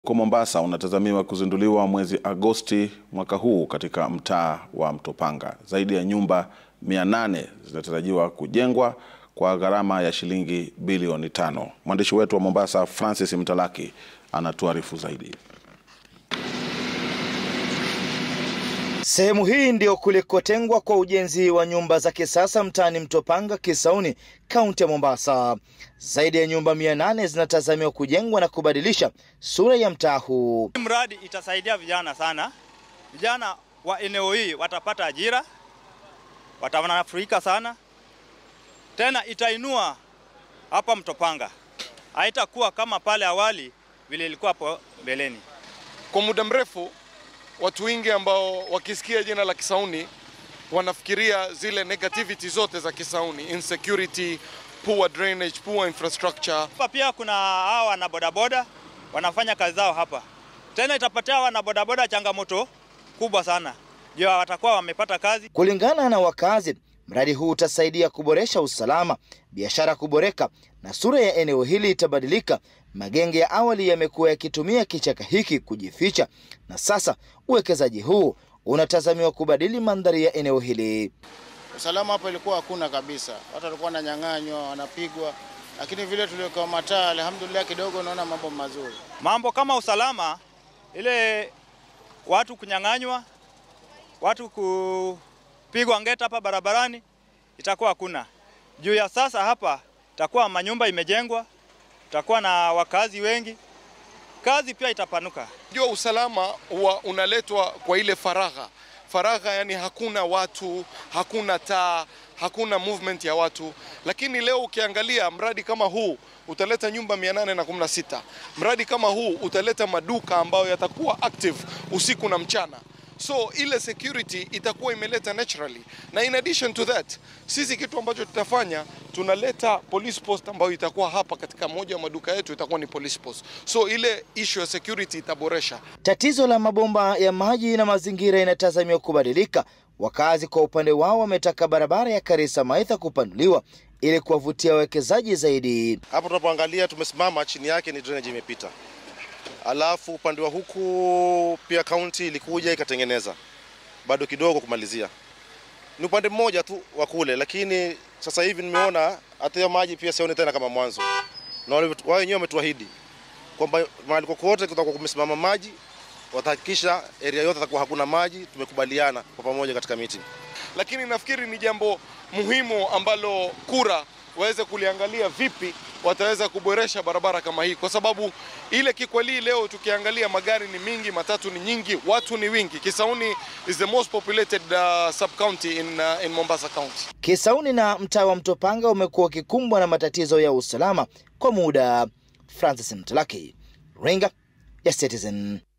Huko Mombasa unatazamiwa kuzinduliwa mwezi Agosti mwaka huu katika mtaa wa Mtopanga. Zaidi ya nyumba 800 zinatarajiwa kujengwa kwa gharama ya shilingi bilioni tano. Mwandishi wetu wa Mombasa Francis Mtalaki anatuarifu zaidi. Sehemu hii ndio kulikotengwa kwa ujenzi wa nyumba za kisasa mtaani Mtopanga, Kisauni, kaunti ya Mombasa. Zaidi ya nyumba 800 zinatazamiwa kujengwa na kubadilisha sura ya mtaa huu. Mradi itasaidia vijana sana. Vijana wa eneo hii watapata ajira, watanufaika sana, tena itainua hapa Mtopanga, haitakuwa kama pale awali vile ilikuwa hapo mbeleni. Kwa muda mrefu watu wengi ambao wakisikia jina la Kisauni wanafikiria zile negativity zote za Kisauni, insecurity, poor drainage, poor infrastructure. Hapa pia kuna hawa wana bodaboda wanafanya kazi zao hapa, tena itapatia wana bodaboda changamoto kubwa sana juu watakuwa wamepata kazi. Kulingana na wakazi, mradi huu utasaidia kuboresha usalama, biashara kuboreka na sura ya eneo hili itabadilika. Magenge ya awali yamekuwa yakitumia kichaka hiki kujificha, na sasa uwekezaji huu unatazamiwa kubadili mandhari ya eneo hili. Usalama hapo ilikuwa hakuna kabisa, watu walikuwa wananyang'anywa, wanapigwa, lakini vile tuliwekewa mataa, alhamdulillah, kidogo naona mambo mazuri. Mambo kama usalama, ile watu kunyang'anywa, watu kupigwa ngeta hapa barabarani itakuwa hakuna. Juu ya sasa hapa itakuwa manyumba imejengwa, itakuwa na wakazi wengi, kazi pia itapanuka. Jua usalama huwa unaletwa kwa ile faragha faragha, yani hakuna watu, hakuna taa, hakuna movement ya watu. Lakini leo ukiangalia mradi kama huu utaleta nyumba 816. Mradi kama huu utaleta maduka ambayo yatakuwa active usiku na mchana. So ile security itakuwa imeleta naturally, na in addition to that, sisi kitu ambacho tutafanya tunaleta police post ambayo itakuwa hapa katika moja ya maduka yetu, itakuwa ni police post. So ile issue ya security itaboresha. Tatizo la mabomba ya maji na mazingira inatazamiwa kubadilika. Wakazi kwa upande wao wametaka barabara ya Karisa Maitha kupanuliwa ili kuwavutia wawekezaji zaidi. Hapo tunapoangalia tumesimama, chini yake ni drainage imepita, alafu upande wa huku pia kaunti ilikuja ikatengeneza, bado kidogo kumalizia. Ni upande mmoja tu wa kule, lakini sasa hivi nimeona hata hiyo maji pia sioni tena kama mwanzo, na wao wenyewe wametuahidi kwamba mahali kokote kutakuwa kumesimama maji watahakikisha area yote atakuwa hakuna maji. Tumekubaliana kwa pamoja katika meeting, lakini nafikiri ni jambo muhimu ambalo kura waweze kuliangalia vipi wataweza kuboresha barabara kama hii, kwa sababu ile Kikweli leo tukiangalia magari ni mingi, matatu ni nyingi, watu ni wingi. Kisauni is the most populated uh, sub county in, uh, in Mombasa County. Kisauni na mtaa wa Mtopanga umekuwa ukikumbwa na matatizo ya usalama kwa muda. Francis Mtalaki, Ringa ya Citizen.